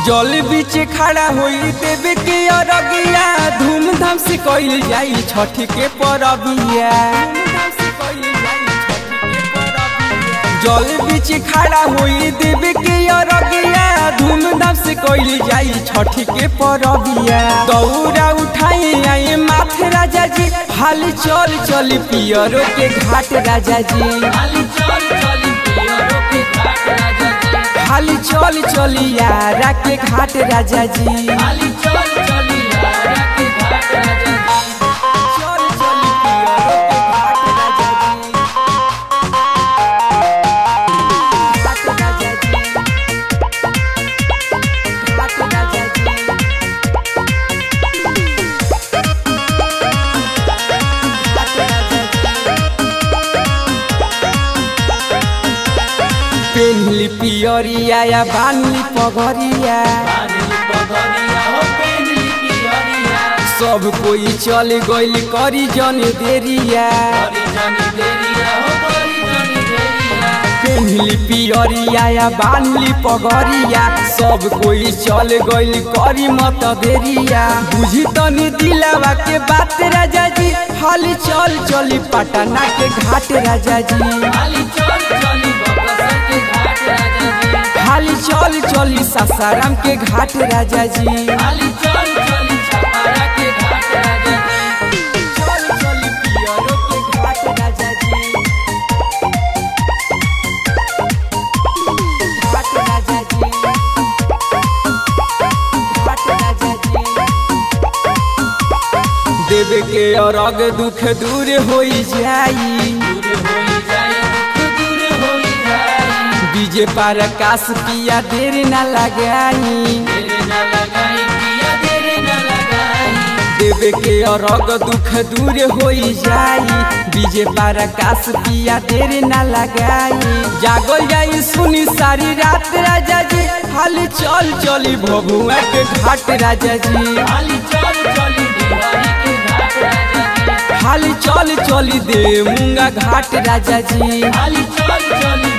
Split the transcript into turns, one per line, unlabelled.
जल बीच खड़ा होई देवे के अरगिया धूमधाम से कइल जाई छठ के परबिया जल बीच खड़ा होई देवे के अरगिया धूमधाम से कइल जाई छठ के परबिया दौरा उठाई आई माथे राजा जी हाल चल चल पियरो के घाट राजा जी हाली चल चली यारा के घाट राजा जी चल चली पियरो के घाट राजा जी घाट राजा जी घाट राजा जी घाट राजा जी पेन्हली पियरिया या बान्हली पगरिया सब कोई चल गइल करी जन देरिया पेन्हली पियरिया या बान्हली पगरिया सब कोई चल गइल करी मत देरिया बुझी तनी दिलावा के बात राजा जी हाली चल चली पटना के घाट राजा जी हाली चल चली सासाराम के घाट राजा जी चल चली पियरो के घाट राजा जी घाट राजा जी घाट राजा जी देवे के अरग दुख दूर होई जाई डीजे पर आकाश पिया देर न लगाई देवे के अरग दुख दूर होई जाई डीजे पर आकाश पिया देर न लगाई जागल जाई सुनी सारी रात राजा जी हाली चल चली भभुआ के घाट राजा जी हाली चल चली दे मुंगा घाट राजा जी
चल चली